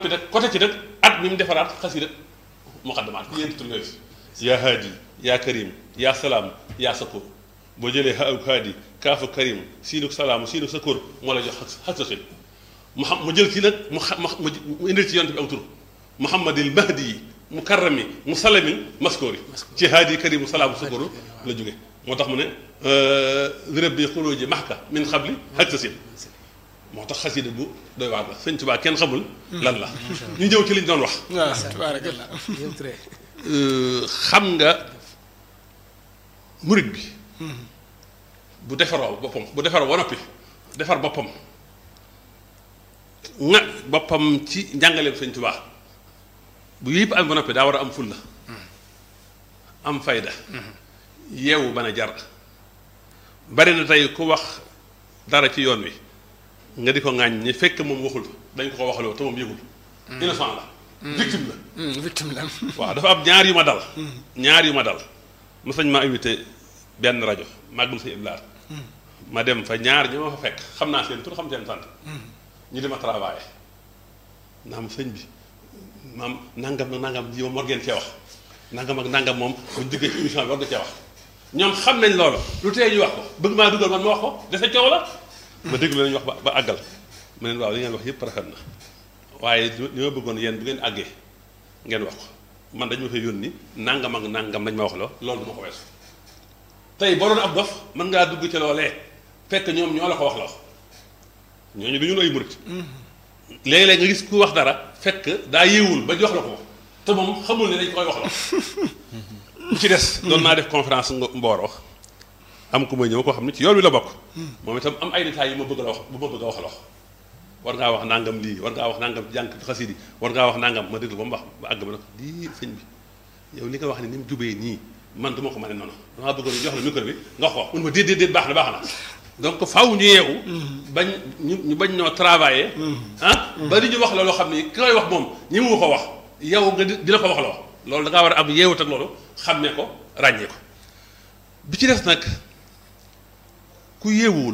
bi nag côté ci nag at mi mu defaraat xasida muqaddamaat ku ñeenti tur yooyu yaa haadi yaa karim yaa salaam yaa sakoor boo jëlee ha ak haadi kaafu karim siinuk salaam siinuk sakoor moo la jox xas sa mu xam mu jël ci nag mu xa mu indil ci yonte bi aw tur muhammadil mahdi yi mu karrami mu salamin maskoori ci haadi karim salaamu sakoor la jóge moo tax mu ne wérab bi xuloo ji maxka min xabli xaj sa sin moo tax xasida bu doy waar la sëñ Tuubaa kenn xamul lan la ñu ñëw ci liñ doon wax waaw tabarakallah xam nga murit bi bu defaroo boppam bu defaroo ba noppi defar boppam nga boppam ci njàngaleem sëñ Tuubaa bu yëpp am ba noppi daa war a am fulla am fayda yeewu bana jar bari na tey ku wax dara ci yoon wi nga di ko ŋaañ ñi fekk moom waxul dañ ko ko waxaloo te moom yëgul innocent la victime la victime la waaw dafa am ñaar yu ma dal ñaar yu ma dal ma sañ ma invité benn rajo màggum sa iblaat ma dem fa ñaar ñoo ma fa fekk xam naa seen tur xam seen sant ñu dema travaillé naam sëñ bi maam nangam nag nangam ji ma war ngeen cee wax nangam ak nangam moom buñ diggee ci émission bi war nga cee wax ñoom xam nañ loolu lu tee ñu wax ko bëgg maa dugal man ma wax ko dese coow la ma déglu lañu wax ba ba àggal ma leen waaw li ngeen wax yëpp rafet na waaye li ma bëggoon yéen bu ngeen àggee ngeen wax ko man dañu ma fay yónni nangam ak nangam lañ ma wax la loolu du ma ko weesu tey boo doon ab dof mën ngaa dugg ci loolee fekk ñoom ñoo la ko wax la ñooñu du ñun ay murit léeg-léeg nga gis ku wax dara fekk daa yéewul ba jox la ko te moom xamul ne dañ koy wax la bu ci des doon naa def conférence mbooro am ku may ñëw koo xam ne ci yoon wi la bokk moom itam am ay détails yu ma bëgg la wax bu ma bëgg a wax la wax war ngaa wax nangam lii war ngaa wax nangam jànk xasidi war ngaa wax nangam ma déglu ba mu wax ba àgg ma ne ko lii sëñ bi yow li nga wax ne ni mu jubee nii man du ma ko mën a noonu damaa bëggoon jox la micro bi nga wax ko mun ma déet déet déet baax na baax na donc faaw ñu yeewu bañ ñu ñu bañ noo travailler ah ba di ñu wax la loo xam ne ki koy wax moom ñi mu ko wax yow nga dina ko wax la wax loolu da ngaa war a am yeewut ak loolu xam ne ko ràññee ko bi ci des nag ku yeewuwul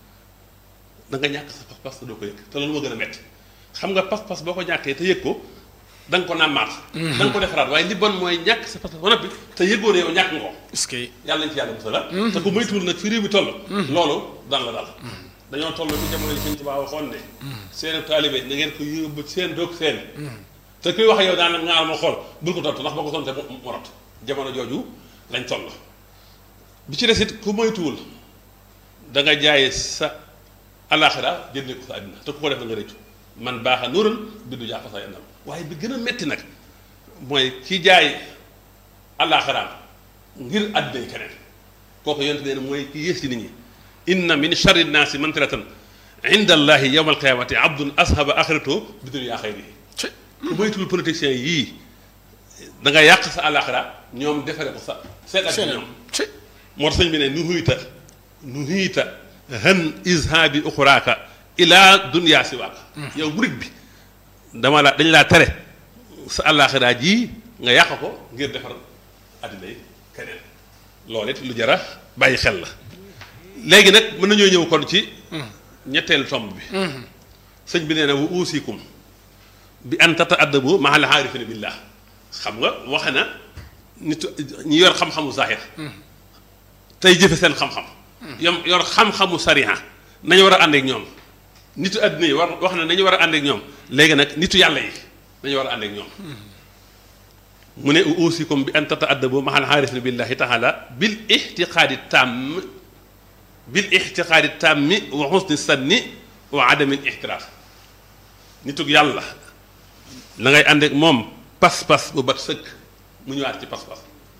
da nga ñàkk sa pas-pas te doo ko yëg te loolu ma gën a metti xam nga pas-pas boo ko ñàkkee te yëg ko da nga ko nàmmaat da nga ko defaraat waaye li bon mooy ñàkk sa pas-pas ba noppi te yëgoo ne yow ñàkk nga ko est-ce que yàlla nañ ci yàlla musal la te ku moytuwul nag fi réew mi toll loolu daan la dal dañoo toll ci jamono yi Sëñ Tuubaa waxoon ne seen taalibe na ngeen ko yóbbu seen doog seen te kuy wax yow daan nag ngaal ma xool bul ko tontu ndax boo ko tonte mu rot jamono jooju lañ toll bi ci des it ku moytuwul da nga jaay sa alaxira jëndee ko sa àddina te ku ko def da nga rëccu man baax a nuural bindu jaafa sa yannam waaye bi gën a metti nag mooy ki jaay alaxiraam ngir àddina yi keneen kooku yonte nee na mooy ki yées ci nit ñi inna min charri nnaasi mantilatan inda allahi yowma alqiyamati abdun ashaba axirato bi dunya xayrihi ku moytuwul politiciens yii da nga yàq sa alaxira ñoom defare ko sa seet ak ñoom moo tax sëñ bi ne nu huyta nu huyta han ishaabi uxuraaka ila dunya siwaaka yow murit bi dama la dañ laa tere sa alaxira ji nga yàq ko ngir defar addina yi keneen loolu it lu jara bàyyi xel la léegi nag mën nañoo ñëw kon ci ñetteelu tomb bi sëñ bi nee na wa uusikum bi an tata addabu maa al aarifina billah xam nga waxe na nit ñi yor xam-xamu zahir tey jëfe seen xam-xam yom yor xam-xamu sariha nañu war a ànd ak ñoom nitu àddina yi war wax na nañu war a ànd ak ñoom léegi nag nitu yàlla yi nañu war a ànd ak ñoom mu ne uusikum bi an tata addabu maa al aarifina billahi taala bil ixtiqaadi tàmm bil ixtiqaadi tàmmi wa xusni sanni wa adamil ixtiraaf nitug yàlla la ngay ànd ak moom pas-pas bu bat sëkk mu ñëwaat ci pas-pas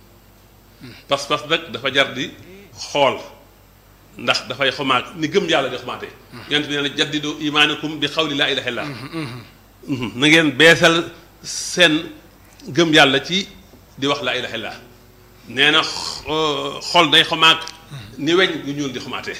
pas-pas nag dafa jar di xool ndax dafay xomaat ni gëm yàlla di xomaatee yonent bi nee na jaddidu imaanakum bi xawli laa ilaha illa na ngeen beesal seen gëm yàlla ci di wax laa ilaha illa nee na xol day xomaat ni weñ gu ñuul di xomaatee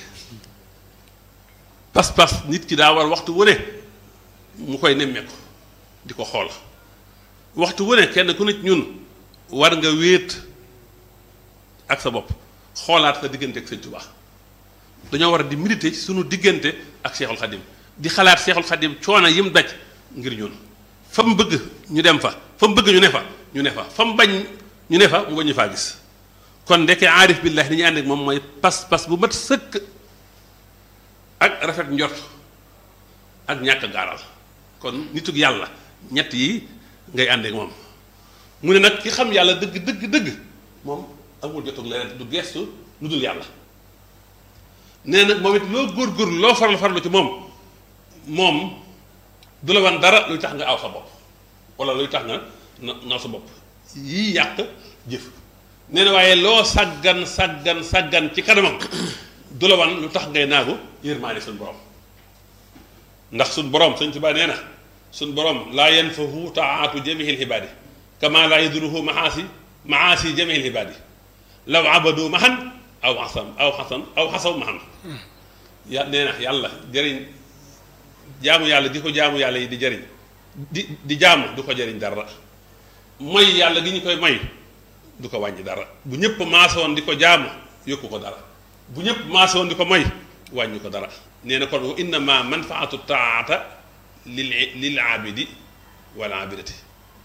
pas-pas nit ki daa war waxtu wu ne mu koy nemmeeku di ko xool waxtu wu ne kenn ku nit ñun war nga wéet ak sa bopp xoolaat sa diggante ak Sëñ Tuubaa dañoo war a di méditer ci sunu diggante ak Seexul Xadim di xalaat Seexul Xadim coono yim daj ngir ñun fa mu bëgg ñu dem fa fa mu bëgg ñu ne fa ñu ne fa fa mu bañ ñu ne fa mu bañ ñu faa gis kon ndeke aarif billahi ni ñu ànd ak moom mooy pas pas bu mat sëkk ak rafet njort ak ñàkk gaaral kon nitug yàlla ñett yi ngay ànd ak moom mu ne nag ki xam yàlla dëgg dëgg dëgg moom amul jotug leneen du gestu lu dul yàlla nee nag moom it loo góorgóorlu loo farlu farlu ci moom moom du la wan dara luy tax nga aw sa bopp wala luy tax nga na naw sa bopp yii yàq jëf nee na waaye loo sàggan sàggan sàggan ci kanamam du la wan lu tax ngay naagu yërmaane suñ borom ndax suñ borom sëñ Tuubaa nee na suñ borom laa yanfahu taatu jamihil xibaadi kama laa yaduruhu maasi maasi jamihil xibaadi law abadu mahan aw xasan aw xasan aw xasaw mahan ya nee na yàlla jëriñ jaamu yàlla di ko jaamu yàlla yi di jëriñ di di jaamu du ko jëriñ dara mooy yàlla gi ñu koy may du ko wàññi dara bu ñëpp maasoon di ko jaamu yokku ko dara bu ñëpp maasoon di ko may wàññi ko dara nee na kon wa innama manfaatu taata lil lil aabidi wal aabidati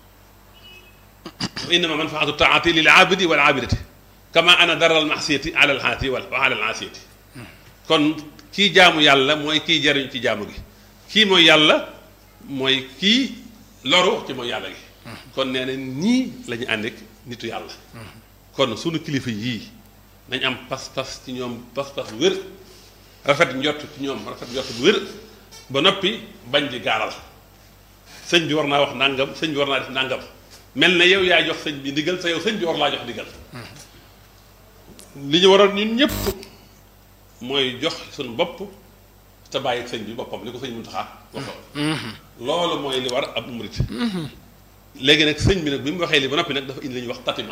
wa innama manfaatu taati lil aabidi wal aabidati kama ana daral maxsiyati ala al xaati wa ala al aasiyati kon kii jaamu yàlla mooy kii jariñ ci jaamu gi kii mooy yàlla mooy kii loru ci mooy yàlla gi kon nee na nii la ñu ànd ak nitu yàlla kon sunu kilifa yii nañ am pas-pas ci ñoom pas-pas bu wér rafet njott ci ñoom rafet njott bu wér ba noppi bañ di gaaral sëñ bi war naa wax nàngam sëñ bi war naa def nàngam mel na yow yaa jox sëñ bi ndigal sa yow sëñ bi war laa jox ndigal li ñu waroon ñun ñëpp mooy jox suñu bopp te bàyyi sëñ bi boppam li ko sëñ Muntaxa waxoon loolu mooy li war ab murit léegi nag sëñ bi nag bi mu waxee li ba noppi nag dafa indi la ñuy wax tatima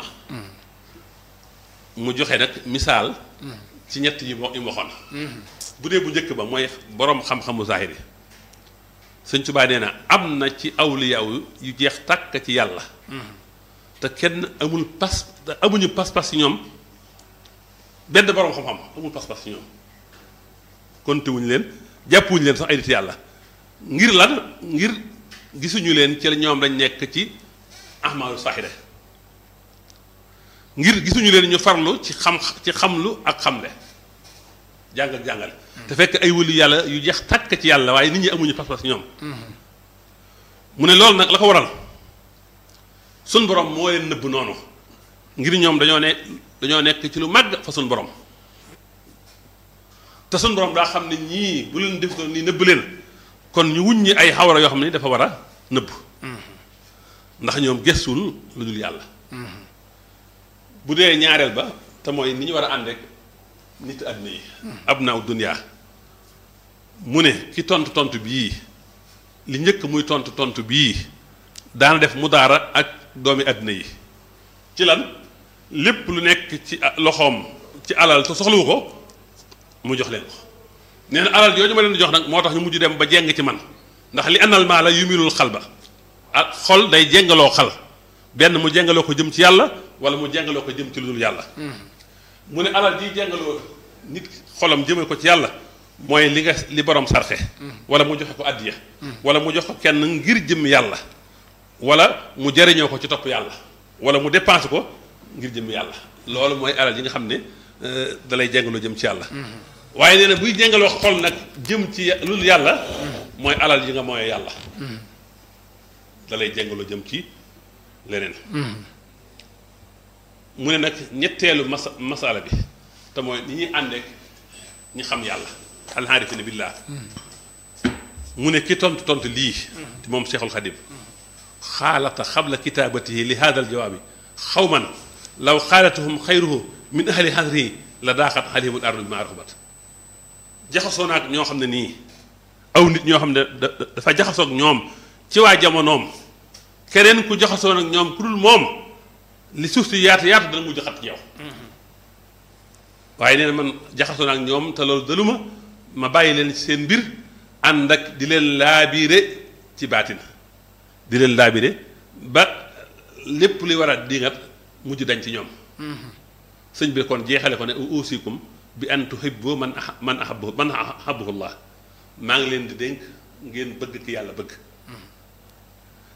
mu joxe nag misaal ci ñett yi mo yi mu waxoon bu dee bu njëkk ba mooy boroom xam-xamu zahir yi sëñ Tuubaa nee na am na ci awliyaaw yu jeex tàkk ci yàlla te kenn amul pas amuñu pas-pas ci ñoom benn boroom xam-xam amul pas-pas ci ñoom konte wuñu leen jàppuñu leen sax ay nit yàlla ngir lan ngir gisuñu leen ci la ñoom dañ nekk ci ahmaalu saaxire ngir gisuñu leen ñu farlu ci xam ci xamlu ak xamle jàng ak jàngale te fekk ay wëlu yàlla yu jeex tàkk ci yàlla waaye nit ñi amuñu pas-pas ñoom mu ne loolu nag la ko waral suñ borom moo leen nëbb noonu ngir ñoom dañoo ne dañoo nekk ci lu màgg fa suñ borom te suñ borom daa xam ne ñii bu leen def doon nii nëbb leen kon ñu wuññi ay xawara yoo xam ne dafa war a nëbb ndax ñoom gëstul lu dul yàlla bu dee ñaareel ba te mooy ni ñu war a ànd rek nit àddina yi ab naaw duniyaa mu ne ki tontu tontu bii li njëkk muy tontu tontu bii daana def mu daara ak doomi àddina yi ci lan lépp lu nekk ci loxoom ci alal te soxlawu ko mu jox leen ko nee na alal yooyu ma leen di jox nag moo tax ñu mujj dem ba jeng ci man ndax li anal maa la yumilul xal ba ak xol day jengaloo xal benn mu jengaloo ko jëm ci yàlla wala mu jengaloo ko jëm ci lu dul yàlla mu ne alal ji jengaloo nit xolam jëme ko ci yàlla mooy li nga li borom sarxe wala mu joxe ko addiya wala mu jox ko kenn ngir jëm yàlla wala mu jariñoo ko ci topp yàlla wala mu dépense ko ngir jëm yàlla loolu mooy alal yi nga xam ne dalay jengaloo jëm ci yàlla waaye nee na buy jengaloo xol nag jëm ci lu dul yàlla mooy alal yi nga mooy yàlla dalay jengaloo jëm ci leneen mu ne nag ñetteelu masa masala bi te mooy ni ñuy àndeek ñi xam yàlla alxaarifina billah mu ne ki tontu tontu lii te moom Cheikhul Xadim xaalata xabla kitaabatihi li hada al jawaabi xawman law xaalatuhum xayruhu min ahli hadrihi la daaxat alayhimul ardu bi ma raxubat jaxasoo naag ñoo xam ne nii aw nit ñoo xam ne dafa jaxasoog ñoom ci waa jamonoom keneen ku jaxasoo nag ñoom ku dul moom li suuf si yaatu yaatu dana mujj xat ci yow waaye nee na man jaxasoo naag ñoom te loolu daluma ma bàyyi leen ci seen mbir ànd ak di leen laabiire ci baatin di leen laabire ba lépp li war a dingat mujj dañ ci ñoom sëñ bi kon jeexale ko ne uusikum bi an tuhibbu man a man ahabbu man ahabbuhu llah maa ngi leen di dénk ngeen bëgg ki yàlla bëgg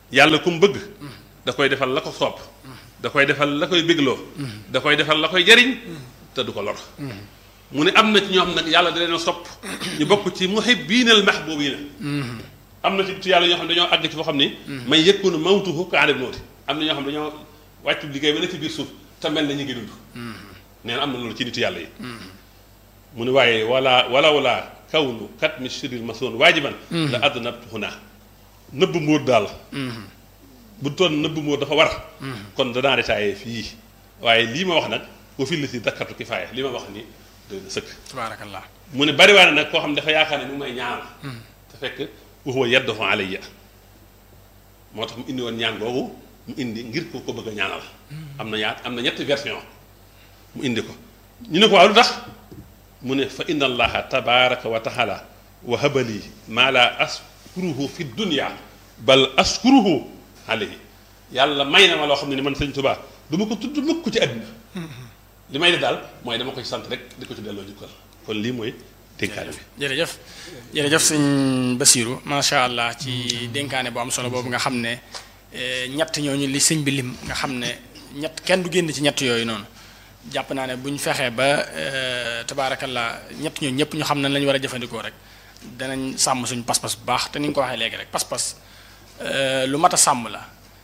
yàlla ku mu bëgg da koy defal la ko soob da koy defal la koy bégloo da koy defal la koy jariñ te du ko lor mu ne am na ci ñoo xam nag yàlla da leen a sopp ñu bokk ci muhibbiinal mahbuubiina am na ci ci yàlla ñoo xam ne dañoo àgg ci foo xam ni may yëkkunu mawtuhu ka adab nooti am na ñoo xam ne dañoo wàccu liggéey ba ne ci biir suuf te mel na ñu ngi dund nee na am na loolu ci nitu yàlla yi mu ne waaye wala wala wala kawnu kat mi siril masoon waajiban la adnabtu huna nëbb mbóot daal bu toon nëbb mbóot dafa war kon danaa détaillé fii waaye lii ma wax nag wa fi la si dakkartu kifaaya li ma wax ni doy na sëkk tabaarakallah mu ne bari waa ne nag koo xam ne dafa yaakaar ne mu ngi may ñaanal te fekk wa huwa yaddahu alayya moo tax mu indi woon ñaan googu mu indi ngir ko ko bëgg a ñaanal am na yaat am na ñetti version mu indi ko ñu ne ko waaw lu tax mu ne fa inna allaha tabaraka wa taala wa habali maa la askuruhu fi dunya bal askuruhu alayhi yàlla may na ma loo xam ne ni man sëñ Tuubaa du ma ko tudd mukk ci àddina li may def daal mooy dama koy sant rek di ko ci delloo jukkal kon lii mooy dénkaane bi jërëjëf jërëjëf sëñ Basiru macha allah ci dénkaane bu am solo boobu nga xam ne ñett ñooñu li sëñ bi lim nga xam ne ñett kenn du génn ci ñett yooyu noonu jàpp naa ne bu ñu fexee ba tabaarakallah ñett ñooñu ñëpp ñu xam nañ la ñu war a jëfandikoo rek danañ sàmm suñu pas-pas bu baax te ni nga ko waxee léegi rek pas-pas lu mat a sàmm la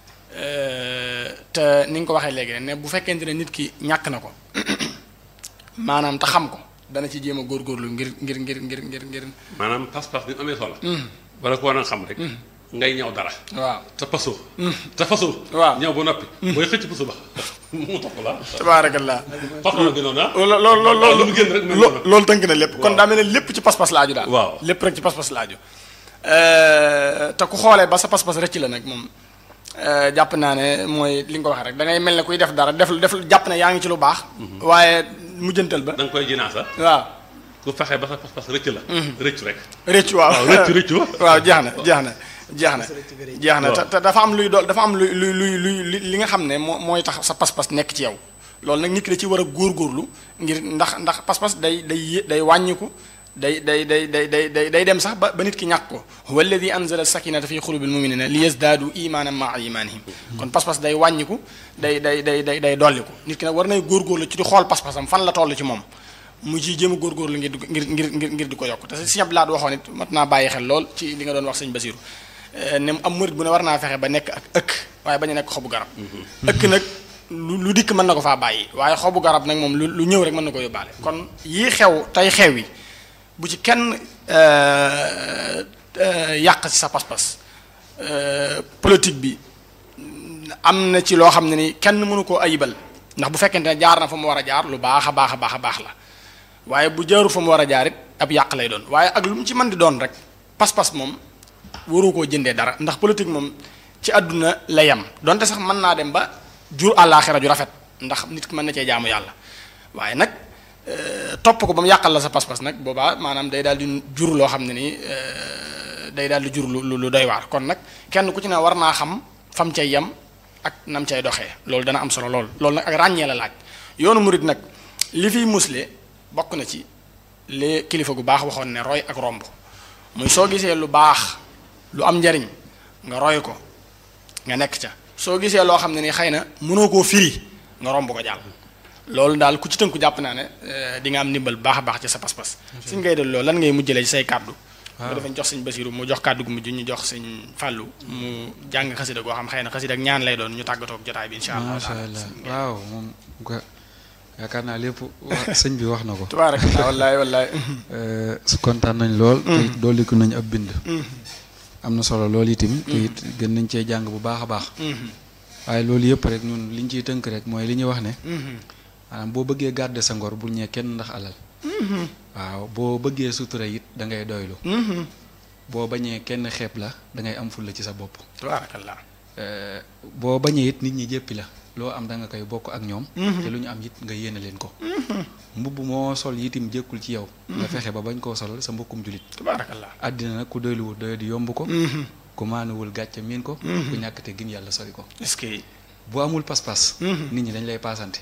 te ni nga ko waxee léegi rek ne bu fekkente ne nit ki ñàkk na ko maanaam te xam ko dana ci jéem a góorgóorlu ngir ngir ngir ngir ngir ngir. maanaam pas-pas bi mu amee solo. bala ko war a xam rek. ngay ñëw dara. waaw te pasoo. te fasoo. waaw ñëw ba noppi. booy xëcc pasu ba mu topp la. tabaarakallah. pas-pas la gënoon ah. loolu loolu waaw lu mu génn rek mel noonu. loolu tënk na lépp kon daa mel ne lépp ci pas-pas laaju daal. waaw lépp rek ci pas-pas laaju. te ku xoolee ba sa pas-pas rëcc la nag moom. jàpp naa ne mooy li nga ko waxee rek da ngay mel ne kuy def dara def def jàpp ne yaa ngi ci lu baax. waaye mujjantal ba. da nga koy jinaasa. waaw. ku fexe ba sa pas-pas rëcc la. rëcc rek. rëcc waaw waaw rëcc rëcc wa. waaw jeex na jeex na jeex na jeex na te te dafa am luy dool dafa am luy luy luy luy li nga xam ne moo mooy tax sa pas-pas nekk ci yow loolu nag nit ki da ci war a góorgóorlu ngir ndax ndax pas-pas day day yé day wàññiku day day day day day day day dem sax ba ba nit ki ñàkk ko huwa alladi anzala sakinata fi qulubil muminina li yazdaadu imanan maa imanihim kon pas-pas day wàññiku day day day day day dolliku nit ki nag war nay góorgóorlu ci di xool pas-pasam fan la toll ci moom mu ciy jéem a góorgóorlu ngir di ko ngir ngir ngir ngir di ko yokk te si ñab laat waxoon it mat naa bàyyi xel lool ci li nga doon wax sëñ Basiru ne am murit bu ne war naa fexe ba nekk ak ëkk waaye bañ a nekk xobu garab ëkk nag lu lu dikk mën na ko faa bàyyi waaye xobu garab nag moom lu lu ñëw rek mën na ko yóbbaale kon yii xew tey xew yi bu ci kenn yàq ci sa pas-pas politique bi am na ci loo xam ne ni kenn mënu koo ayibal ndax bu fekkente ne jaar na fa mu war a jaar lu baax a baax a baax a baax la waaye bu jaaru fa mu war a jaar it ab yàq lay doon waaye ak lu mu ci mën di doon rek pas-pas moom waru koo jëndee dara ndax politique moom ci àdduna la yem donte sax mën naa dem ba jur àllaaxira ju rafet ndax nit ki mën na cee jaamu yàlla waaye nag topp ko ba mu yàqal la sa pas-pas nag boobaa maanaam day daal di jur loo xam ne nii day daal di jur lu lu doy waar kon nag kenn ku ci ne war naa xam fam cay yem ak nam cay doxee loolu dana am solo lool loolu nag ak ràññee la laaj yoonu murit nag li fiy musle bokk na ci li kilifa gu baax waxoon ne roy ak romb muy soo gisee lu baax lu am njariñ nga roy ko nga nekk ca soo gisee loo xam ne ni xëy na mënoo koo firi nga romb ko jàll loolu daal ku ci tënku jàpp naa ne di nga am ndimbal baax a baax ci sa pas-pas suñ ngay dal loolu lan ngay mujjale ci say kàddu mu defañ jox sëñ Basiru mu jox kàddu gu mujj ñu jox sëñ Fàllu mu jàng xasida goo xam xëy na xasida ak ñaan lay doon ñu tàggatoog jotaay bi insha allah macha allah waaw moom nga yaakaar naa lépp sëñ bi wax na ko tabaarakallah wallaay wallaay su kontaan nañ lool te dolliku nañ ab bind am na solo loolu itam te it gën nañ cee jàng bu baax a baax waaye loolu yëpp rek ñun liñ ciy tënk rek mooy li ñuy wax ne maanaam boo bëggee garder sa ngor bul ñee kenn ndax alal waaw boo bëggee sutura it da ngay doylu boo bañee kenn xeeb la da ngay am fulla ci sa bopp tabaarakallah boo bañee it nit ñi jéppi la loo am da nga koy bokk ak ñoom te lu ñu am it nga yéene leen ko mbubb moo sol yitim jékkul ci yow nga fexe ba bañ koo solal sa mbokkum julit tabaarakallah àddina nag ku doyluwul doyo di yomb ko ku maanuwul gàcce miin ko ku ñàkk te gin yàlla sori ko est-ce que boo amul pas-pas nit ñi dañ lay paasante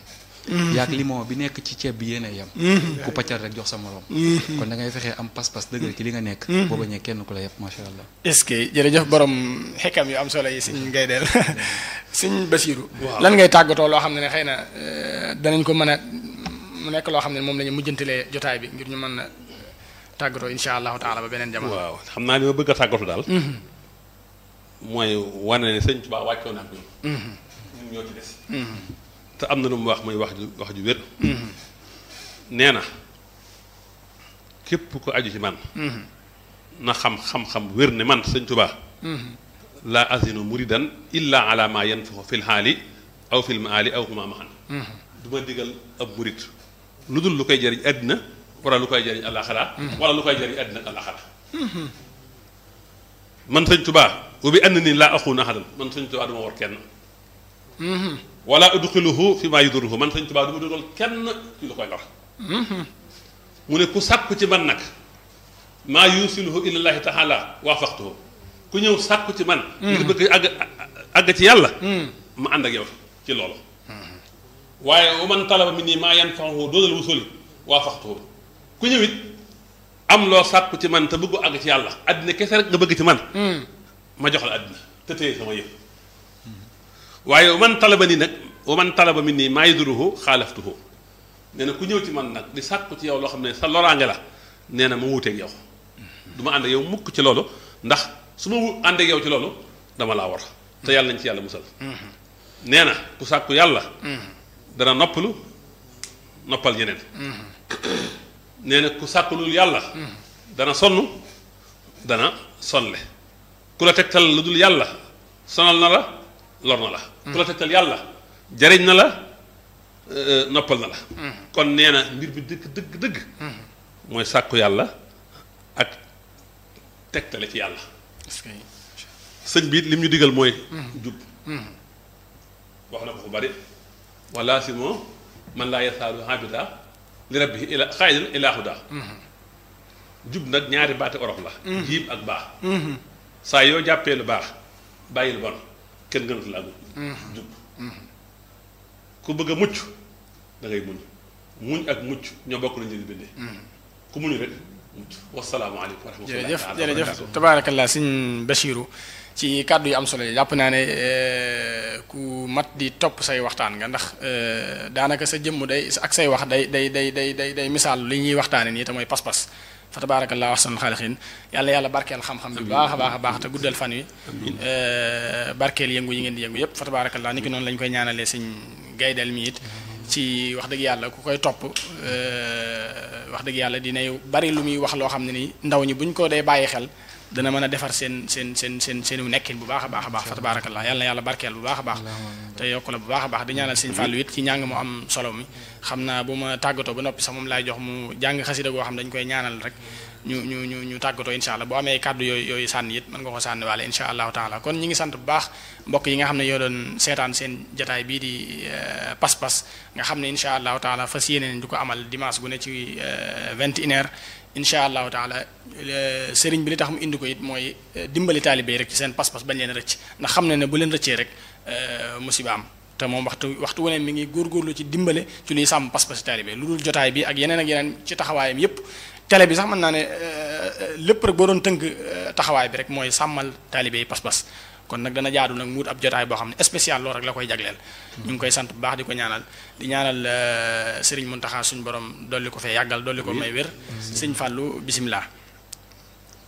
yaag limon bi nekk ci ceeb bi yéen a yem ku paccal rek jox sa morom kon da ngay fexee am pas-pas dëgg ci li nga nekk boo bañee kenn ku la yëpp macha allah est-ce que jërëjëf borom xekkam yu am solo yi suñ ngay del suñ Basiiru Waaw. lan ngay tàggatoo loo xam ne ne xëy na euh, danañ ko mën a mu nekk loo xam ne moom la ñu mujjantalee jotaay bi ngir ñu mën a tàggatoo insha allahu taala ba beneen jamono waaw xam naa li ma bëgg a tàggatu daal mooy wane ne sëñ Tuubaa wàccoo na ak ñun ñun ñoo ci des te am na lu mu wax muy wax ju wax ju wér nee na képp ko aju ci man na xam xam-xam wér ne man sëñ Tuubaa laa azinu muridan illa ala ma yanfaxu fil xaali aw fil maali aw huma mahan du ma digal ab murit lu dul lu koy jëriñ àddina wala lu koy jëriñ àllaaxira wala lu koy jëriñ àddina ak àllaaxira man sëñ Tuubaa wa bi ànd nii laa axuuna ahadan man sëñ Tuubaa du ma war kenn wala udxiluhu fi maa yudurruhu man sëñ Tuubaa du ma dugal kenn ci lu koy lor mu ne ku sàkku ci man nag maa yusiluhu ilallaahi taala waafaqtuhu ku ñëw sàkku ci man ngir bëgg àgg àgg ci yàlla ma ànd ak yow ci loolu waaye wa man talaba min nii maa yanfahu doodal wusuli waafaqtuhu ku ñëw it am loo sàkku ci man te bëggu àgg ci yàlla àddina kese rek nga bëgg ci man ma jox la àddina te téye sama yëf waaye wa man talaba nii nag wa man talaba min nii maa yaduruhu xaalaftuhu nee na ku ñëw ci man nag di sàkku ci yow loo xam ne sa loraange la nee na ma wuuteeg yow du ma ànd ak yow mukk ci loolu ndax su ma wu ànd ak yow ci loolu dama laa war te yàlla nañ ci yàlla musal nee na ku sàkku yàlla dana noppalu noppal ñeneen nee na ku sàkkulul yàlla dana sonn dana sonle ku la tegtal lu dul yàlla sonal na la lor na la ku la tegtal yàlla jariñ na la euh, noppal na la kon nee na mbir bi dëgg dëgg dëgg mooy sàkku yàlla ak tegtale ci yàlla est-ce que sëñ bi it lim ñu digal mooy jub wax na ko fu bari wala si moo man laa yasaalu habida li rabbihi ila xaayidan ila huda jub nag ñaari baati orof la jiib ak baax saa yoo jàppee lu baax bàyyi lu bon kenn gënatu la ak jub ku bëgg a mucc da ngay muñ muñ ak mucc ñoo bokk nañu leen bindee ku muñu rek mucc wasalaamaaleykum wa rahmatullahi jërëjëf taala wa jërëjëf barakatuh. tabaarakallah sëñ Bachiru ci kàddu yu am solo yi jàpp naa ne euh, ku mat di topp say waxtaan nga ndax euh, daanaka sa jëmm day ak say wax day day day day day day misaal li ñuy waxtaane nii te mooy pas-pas fa tabaarakallah ahsanul xaaliqiin yàlla yàlla barkeel xam-xam bi bu baax a baax a baax te guddal fan wi euh, barkeel yëngu yi ngeen di yëngu yëpp fa tabaarakallah ni ki noonu lañ koy ñaanalee sëñ gaydel mi it ci wax dëgg yàlla ku koy topp euh, wax dëgg yàlla dinay bari lu muy wax loo xam ne ni ndaw ñi buñ ko dee bàyyi xel dana mën a defar seen seen seen seen seenu nekkin bu baax a baax a baax fa tabaarakallah yàlla na yàlla barkeel bu baax a baax te yokk la bu baax a baax di ñaanal sëñ Fallou it ci njàng mu am solo mi xam naa bu ma tàggatoo ba noppi sax moom laay jox mu jàng xasida goo xam dañ koy ñaanal rek ñu ñu ñu ñu tàggatoo insha allah boo amee kàddu yooyu yooyu sànni it mën nga ko sànni waale insha allahu taala kon ñi ngi sant bu baax mbokk yi nga xam ne yoo doon seetaan seen jataay bii di euh, pas-pas nga xam ne insha allahu taala fas yéene nañ di ko amal dimanche gu ne ci vingt une heure incha allahu taala sëriñ bi li tax mu indi ko it mooy dimbali taalibe yi rek ci seen pas-pas bañ leen rëcc ndax xam ne ne bu leen rëccee rek musiba am te moom waxtu waxtu wane mi ngi góorgóorlu ci dimbale ci luy sàmm pas-pas taalibe lu dul jotaay bi ak yeneen ak yeneen ci taxawaayam yépp télé bi sax mën naa ne lépp rek boo doon tënk taxawaay bi rek mooy sàmmal taalibe yi pas-pas kon nag dana jaadu nag muut ab jotaay boo xam ne spécial loolu rek la koy jagleel ñu ngi koy sant bu baax di ko ñaanal di ñaanal Serigne Mountakha suñu borom dolli ko fee yàggal dolli ko may wér sëñ Fallou bisimilah.